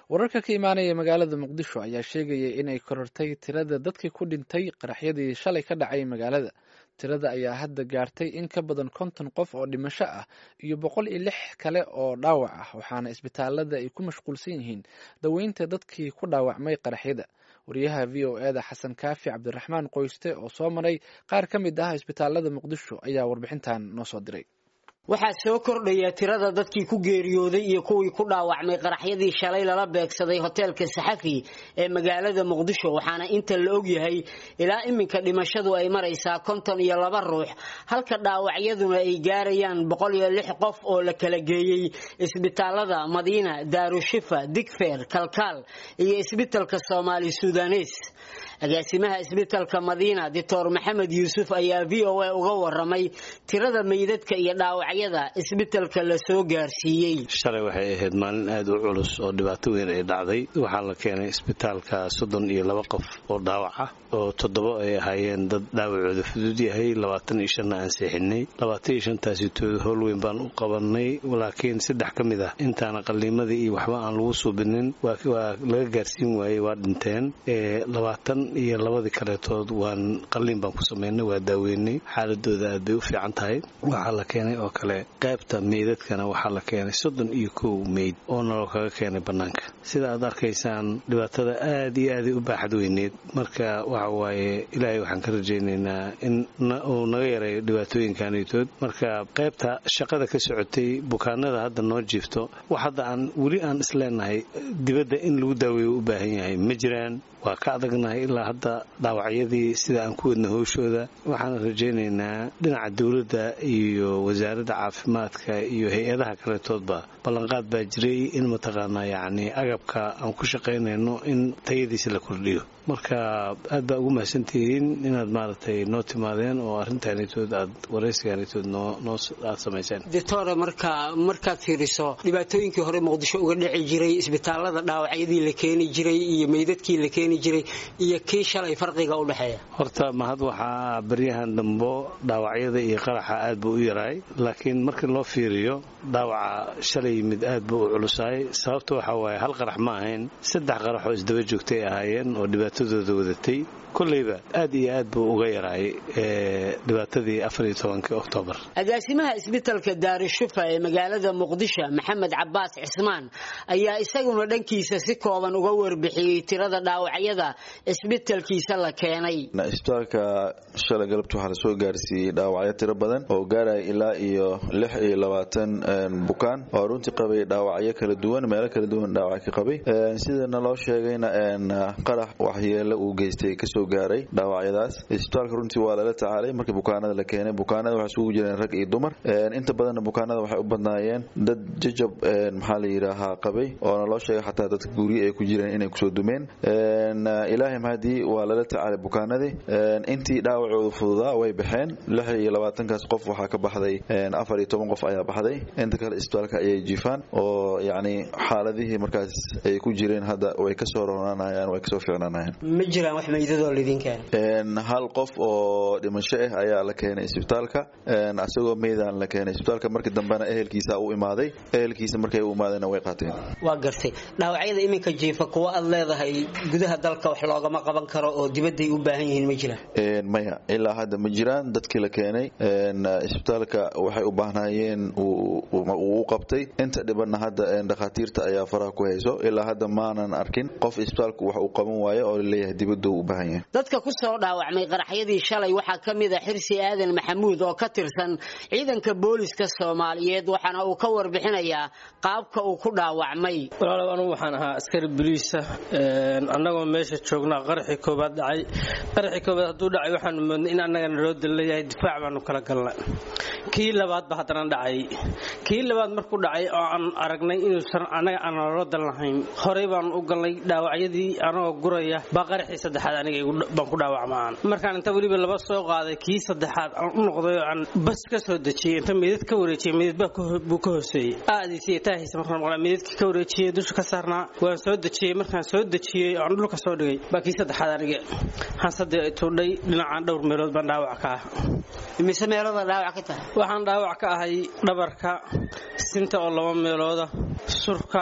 wararka ka imaanaya magaalada muqdisho ayaa sheegaya inay korortay tirada dadkii ku dhintay qaraxyadii shalay ka dhacay magaalada tirada ayaa hadda gaartay in ka badan konton qof oo dhimasho ah iyo boqol iyo lix kale oo dhaawac ah waxaana isbitaalada ay ku mashquulsan yihiin daweynta dadkii ku dhaawacmay qaraxyada wariyaha v o eda xasan kaafi cabdiraxmaan qoyste oo soo maray qaar ka mid ah isbitaalada muqdisho ayaa warbixintan noo soo diray waxaa soo kordhaya tirada dadkii ku geeriyooday iyo kuwii ku dhaawacmay qaraxyadii shalay lala beegsaday hoteelka saxafi ee magaalada muqdisho waxaana inta la ogyahay ilaa iminka dhimashadu ay maraysaa konton iyo laba ruux halka dhaawacyaduna ay gaarayaan boqol iyo lix qof oo la kala geeyey isbitaalada madiina daarushifa digfeer kalkaal iyo isbitalka soomaali sudanes agaasimaha isbitalka madiina doctor maxamed yuusuf ayaa v o a uga waramay tirada meydadka iyo dhaawacyada isbitalka la soo gaarsiiyey shalay waxay ahayd maalin aad u culus oo dhibaato weyn ay dhacday waxaa la keenay isbitaalka soddon iyo laba qof oo dhaawac ah oo toddoba ay ahaayeen dad dhaawacooda fudud yahay labaatan iyo shanna aan seexinay labaatan iyo shantaasi tood howl weyn baan u qabanay laakiin saddex ka mid ah intaana qaliimadii iyo waxba aan lagu suubinin waa laga gaarsiin waayey waa dhinteen labaatan iyo labadii kaleetood waan qaliin baan ku samaynay waa daaweynay xaaladooda aad bay u fiican tahay waxaa la keenay oo kale qaybta meydadkana waxaa la keenay soddon iyo kow meyd oo naloo kaga keenay bannaanka sida aad arkaysaan dhibaatada aad iyo aaday u baaxad weyneed marka waxa waaye ilaahay waxaan ka rajaynaynaa in uu naga yareeyo dhibaatooyinkanitood marka qaybta shaqada ka socotay bukaanada hadda noo jiifto wax hadda aan weli aan isleenahay dibadda in lagu daaweeyo u baahan yahay ma jiraan waa ka adagnahay ilaa hadda dhaawacyadii sida aan ku wadna howshooda waxaan rajaynaynaa dhinaca dowladda iyo wasaaradda caafimaadka iyo hay-adaha kaletoodba ballanqaad baa jiray in mataqaanaa yacni agabka aan ku shaqaynayno in tayadiisa la kordhiyo marka aad baa ugu mahadsantihiin inaad maaragtay noo timaadeen oo arrintaanitood aad waraysigaanitood noo aad samayseen doctore marka markaad fiiriso dhibaatooyinkii hore muqdisho uga dhici jiray isbitaalada dhaawacyadii la keeni jiray iyo meydadkii la keeni jiray iyo kii shalay farqiga u dhexeeya horta mahad waxaa baryahan dambo dhaawacyada iyo qaraxa aad buu u yaraay laakiin markii loo fiiriyo dhaawaca shalay yimid aad buu u culusaay sababta waxaa waaye hal qarax ma ahayn saddex qarax oo isdaba joogtay ahaayeen oo dhibaatadooda wadatay koleyba aad iyo aad buu uga yaraay dhibaatadii afariyo tobankii oktoobar agaasimaha isbitalka daarushufa ee magaalada muqdisho maxamed cabaas cismaan ayaa isaguna dhankiisa si kooban uga warbixiyey tirada dhaawacyada isbitalkiisa la keenay isbitaalka shalay galabta waxaa lasoo gaarsiiyey dhaawacyo tiro badan oo gaaraya ilaa iyo lix iyo labaatan bukaan oo runtii qabay dhaawacyo kala duwan meelo kala duwan dhaawac ka qabay sidana loo sheegayna qarax waxyeelo uu geystay kasoo gaaray dhaawacyadaas isbitaalka runtii waa lala tacaalay markii bukaanada la keenay bukaanada waxay isugu jireen rag iyo dumar inta badanna bukaanada waxay u badnaayeen dad jajab maxaa la yidhaahaa qabay oona loo sheegay xataa dadka guryo ay ku jireen inay kusoo dumeen ilaahay mahadii waa lala tacaalay bukaanadii intii dhaawacooda fududaa way baxeen lix iyo labaatankaas qof waxaa ka baxday afar iyo toban qof ayaa baxday inta kale isbitaalka ayay jiifaan oo yacni xaaladihii markaas ay ku jireen hadda way kasoo ronaanayaan way kasoo fiicnaanayaan ma jiraan wax meydadoo laydin keenay hal qof oo dhimasho ah ayaa la keenay isbitaalka asagoo meydaan la keenay isbitaalka markii dambena ehelkiisa u imaaday ehelkiisa markay u imaadeenna way qaateen waa gartay dhaawacyada iminka jiifa kuwa aad leedahay gudaha dalka wax loogama qaban karo oo dibadday u baahan yihiin ma jiraan maya ilaa hadda ma jiraan dadkii la keenay isbitaalka waxay u baahnaayeen uu u qabtay inta dhibanna hadda dhakhaatiirta ayaa faraha ku hayso ilaa hadda maanan arkin qof isbitaalku wax uu qaban waayo oo laleeyahay dibaddu u baahan yahay dadka ku soo dhaawacmay qaraxyadii shalay waxaa ka mid a xirsi aadan maxamuud oo ka tirsan ciidanka booliska soomaaliyeed waxaana uu ka warbixinayaa qaabka uu ku dhaawacmay walaalow anugu waxaan ahaa askari boliisa annagoo meesha joognaa qaraxii koobaad dhacay qaraxii koobaad hadduu dhacay waxaanu moodnay in annagana loo dalayahay difaac baanu kala galnay kii labaad ba haddana dhacay kii labaad markuu dhacay oo aan aragnay inuusan annaga aan loo dan lahayn horey baanu u galnay dhaawacyadii anagoo guraya baa qaraxii saddexaad aniga baan ku dhaawacmaan markaan inta weliba laba soo qaaday kii saddexaad aan u noqday oo aan bas ka soo dejiyey inta meydad ka wareejiyey meydad buu ka hooseeyey aadiisi taahaysa markaan maqlaa meydadkii ka wareejiyey dusha ka saarnaa waan soo dejiyey markaan soo dejiyey oo aan dhulka soo dhigay baa kii saddexaad aniga hansadee tuudhay dhinacaan dhowr meelood baan dhaawac ka ah imise meelooda dhaawac ka tahay waxaan dhaawac ka ahay dhabarka sinta oo laba meelooda surka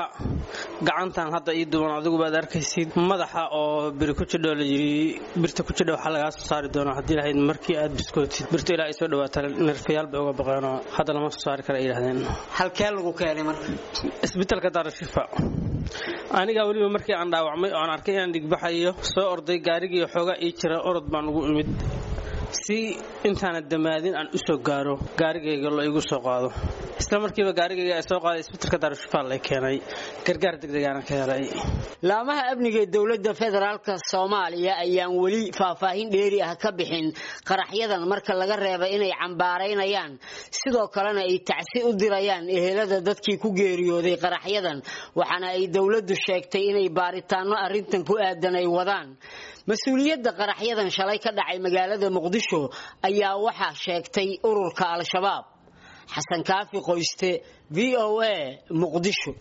gacantan hadda ii duban adigu baad arkaysid madaxa oo biri ku jidho la yiri birta ku jidha waxaa lagaa soo saari doonaa haddii lahayd markii aad biskootid birtu ilaa ay soo dhawaata nerfayaal bay uga baqeenoo hadda lama soo saari kara ay yidhahdeen halkee lagu keenay marka isbitaalka daarashifa anigaa weliba markii aan dhaawacmay oo aan arkay inaan dhigbaxayo soo orday gaarigii xoogaa ii jira orod baan ugu imid si intaana damaadin aan u soo gaaro gaarigayga lo igu soo qaado isla markiiba gaarigayga ay soo qaaday isbitaalka daarashifa lay keenay gargaar degdegaana ka helay laamaha amniga ee dowladda federaalka soomaaliya ayaan weli faahfaahin dheeri ah ka bixin qaraxyadan marka laga reeba inay cambaaraynayaan sidoo kalena ay tacsi u dirayaan ehelada dadkii ku geeriyooday qaraxyadan waxaana ay dowladdu sheegtay inay baaritaano arrintan ku aadan ay wadaan mas-uuliyadda qaraxyadan shalay ka dhacay magaalada muqdisho ayaa waxaa sheegtay ururka al-shabaab xasan kaafi qoyste v o a muqdisho